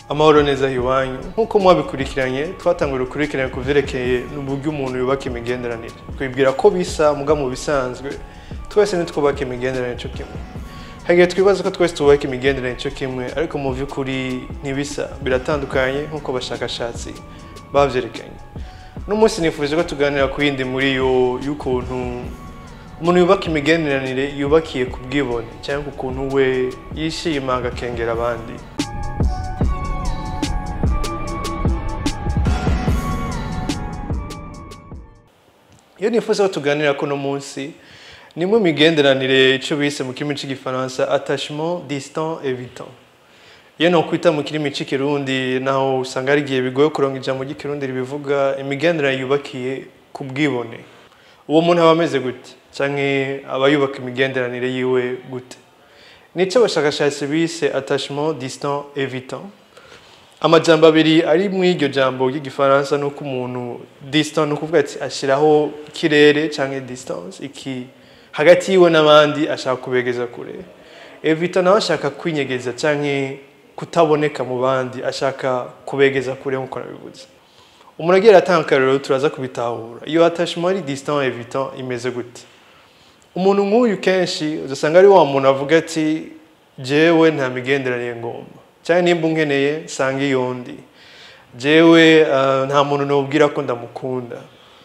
amahoro neza iwanyu nk'uko mwabikurikiranye twatanguye urukurikirane ku byerekeye n'uburyo umuntu yubaka imigenderanire twibwira ko bisa muga mu bisanzwe twese ntitwubake imigenderanire cyo kimwe hagiye twibaza ko twese twubaka imigenderanire cyo kimwe ariko mu by'ukuri ntibisa biratandukanye nk'uko abashakashatsi babyerekanye n'umunsi nifuje ko tuganira ku yindi muri yo y'ukuntu umuntu yubaka imigenderanire yubakiye ku bwibone cyangwa ku kuntu we yishima agakengera abandi iyo nifuza ko tuganira kuno munsi ni mu migenderanire icyo bise mu kirimi cy'igifaransa attachement distant evitant iyo nokwita mu kirimi cy'ikirundi naho usanga hari igihe bigoye kuronga ijambo ry'ikirundi ribivuga imigenderanire yubakiye ku bwibone uwo muntu aba ameze gute cyangwa aba yubaka imigenderanire yiwe gute nicyo abashakashatsi bise attachement distant evitant amajambo abiri ari mu iryo jambo ry'igifaransa ni uko umuntu distant ni ukuvuga ati ashyiraho ikirere cyangwa distance iki hagati yiwe n'abandi ashaka kubegeza kure evita nawe ashaka kwinyegeza cyangwa kutaboneka mu bandi ashaka kubegeza kure nk'uko nabivuze umuntu agiye aratanga akarero turaza kubitahura iyo attachement ari distant evitant imeze gute umuntu nk'uyu kenshi uzasanga ari wa muntu avuga ati jewe nta migenderanire ngomba cyane nimba unkeneye nsanga iyo ndi jewe nta muntu nubwira ko ndamukunda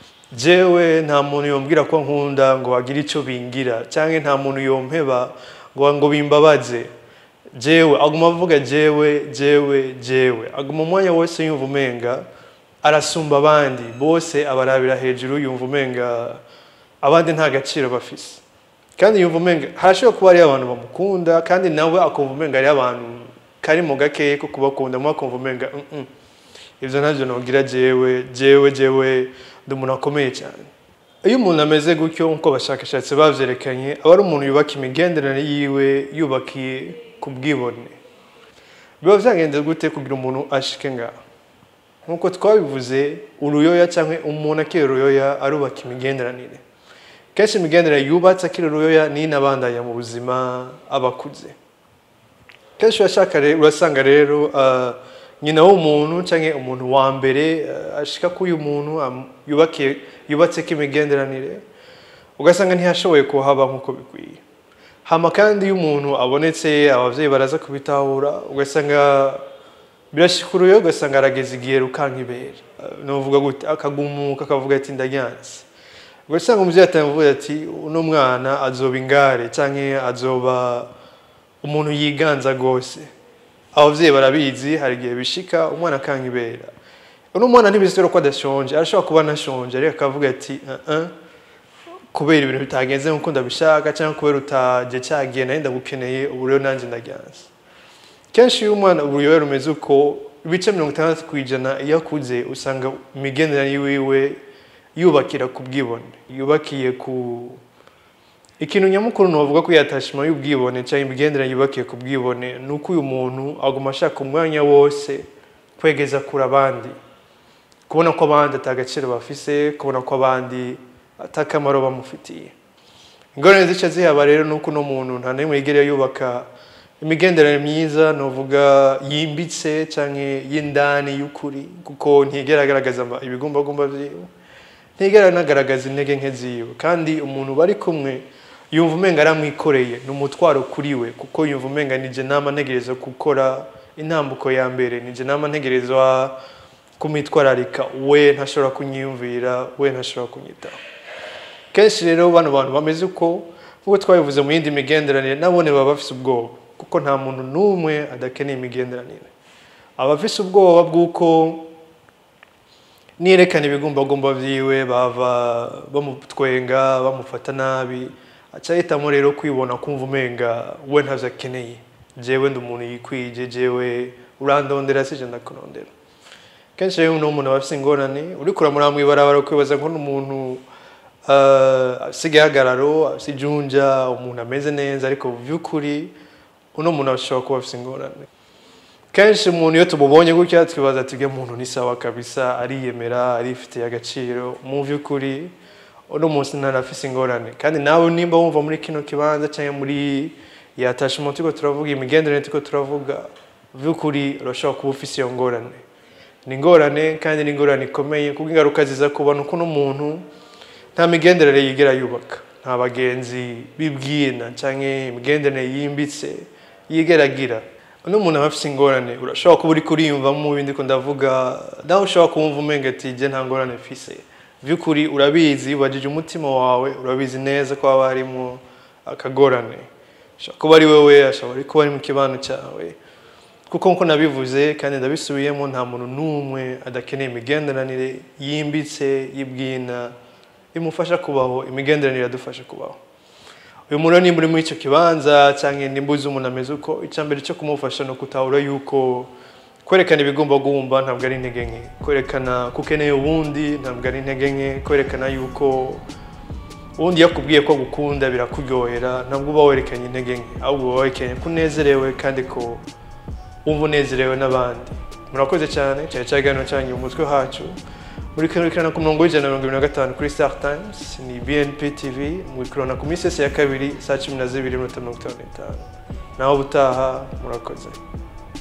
jewe nta muntu yombwira ko nkunda ngo agire icyo bingira cyangwa nta muntu yompeba ngo ngo bimbabaze jewe aguma avuga jewe jewe jewe aguma umwanya wose yumva umenga arasumba abandi bose abarabira hejuru yumva umenga abandi nta gaciro bafise kandi yumva umenga harashobora kuba hariyo abantu bamukunda kandi nawe akumva umenga hariyo abantu kari mu gakeye ko kubakunda mu akumva umenga ibyo ntabyo nubwira jewe jewe jewe ndi umuntu akomeye cyane iyo umuntu ameze gutyo nk'uko abashakashatsi babyerekanye aba ari umuntu yubaka imigenderanire yiwe yubakiye ku bwibone biba byagenze gute kugira umuntu ashike ngaho nk'uko twabivuze uruyoya cyangwa umuntu akiri uruyoya arubaka imigenderanire kenshi imigenderanire yubatse akiri uruyoya ni inabandanya mu buzima abakuze kenshi urasanga rero nyina w'umuntu cyangwa umuntu wa mbere ashika ko uyu muntu yubatse ko imigenderanire ugasanga ntiyashoboye kuhaba nk'uko bikwiye hama kandi iyo umuntu abonetse ababyeyi baraza kubitahura ugasanga birashikuruye ugasanga arageze igihe rukankibera nuvuga gute akagumuka akavuga ati ndajyanse ugasanga umubyeyi atamuvuga ati uno mwana azoba ingare cyangwa azoba umuntu yiganza rwose ababyeyi barabizi hari igihe bishika umwana akankibera uno mwana ntibizitero ko adashonje arashobora kuba anashonje ariko akavuga ati kubera ibintu bitagenze nk'uko ndabishaka cyangwa kubera utajya cyagiye nari ndagukeneye ubu rero nanjye ndajyanze kenshi iyo umwana uruyobe rumeze uko ibice mirongo itandatu ku ijana iyo akuze usanga imigenderanire yiwe yubakira ku bwibone yubakiye ku ikintu nyamukuru navuga ko yatashima y'ubwibone cyangwa imigenderanire yubakiye ku bwibone ni uko uyu muntu aguma ashaka umwanya wose kwegeza kure abandi kubona ko abandi atagaciro bafise kubona ko abandi atakamaro bamufitiye ingorane zica zihaba rero ni uko uno muntu nta n'imwe yigera yubaka imigenderanire myiza nuvuga yimbitse cyangwa y'indani y'ukuri kuko ntigera agaragaza ibigumbagumba byiwe ntigera anagaragaza intege nke ziwe kandi umuntu bari kumwe yumva umenga aramwikoreye ni umutwaro kuri we kuko yumva umenga nije nama ntegereza gukora intambuko ya mbere nije nama ntegerezwa kumwitwararika we ntashobora kunyiyumvira we ntashobora kunyitaho kenshi rero bano bantu bameze uko nk'uko twabivuze mu yindi migenderanire nabone baba bafite ubwoba kuko nta muntu n'umwe adakeneye imigenderanire aba afite ubwoba bw'uko niyerekana ibigumbagumba byiwe bava bamutwenga bamufata nabi aca ahitamo rero kwibona kumva umenga we ntabyo akeneye jewe ndi umuntu yikwije jewe urandondera sije ndakurondera kenshi rero n'umuntu aba afite ingorane uri kuramura mu ibarabara ukwibaza ngo n'umuntu afite igihagararo afite ijunja umuntu ameze neza ariko mu by'ukuri uno muntu ashobora kuba afite ingorane kenshi umuntu iyo tumubonye gutya twibaza ati uyu muntu ni sawa kabisa ariyemera arifitiye agaciro mu by'ukuri uno munsi ntanafise ingorane kandi nawe nimba wumva muri kino kibanza cyangwa muri yatashe umuntu turiko turavuga imigenderanire turiko turavuga by'ukuri urashobora kuba ufise iyo ngorane ni ingorane kandi ni ingorane ikomeye kuko ingaruka ziza kubona uko n'umuntu nta migenderere yigera yubaka nta bagenzi bibwina cyangwa imigenderanire yimbitse yigera agira uno muntu aba afite ingorane urashobora kuba uri kuriyumvamo mu bindi ko ndavuga nawe ushobora kumva umenga ati jye nta ngorane mfise by'ukuri urabizi wajije umutima wawe urabizi neza ko haba harimo akagorane ashobora kuba ari wowe ashobora kuba ari mu kibano cyawe kuko nkuko nabivuze kandi ndabisubiyemo nta muntu n'umwe adakeneye imigenderanire yimbitse y'ibwina imufasha kubaho imigenderanire iradufasha kubaho uyu muntu nimba uri muri icyo kibanza cyangwa nimba uzi umuntu ameze uko icya mbere cyo kumufasha ni ukutahura yuko kwerekana ibigomba guhumba ntabwo ari intege nke kwerekana ko ukeneye ubundi ntabwo ari intege nke kwerekana yuko ubundi yakubwiye ko agukunda birakuryohera ntabwo uba werekanye intege nke ahubwo uba werekanye ko unezerewe kandi ko wumva unezerewe n'abandi murakoze cyane cyane cyaganiro cyanyu umutwe hacu muri kurikirana ku murongo w'ijana na mirongo ibiri na gatanu kuri star times ni bnp tv mukurana ku minsi yose ya kabiri saa cumi na zibiri n'iminota mirongo itanu n'itanu naho ubutaha murakoze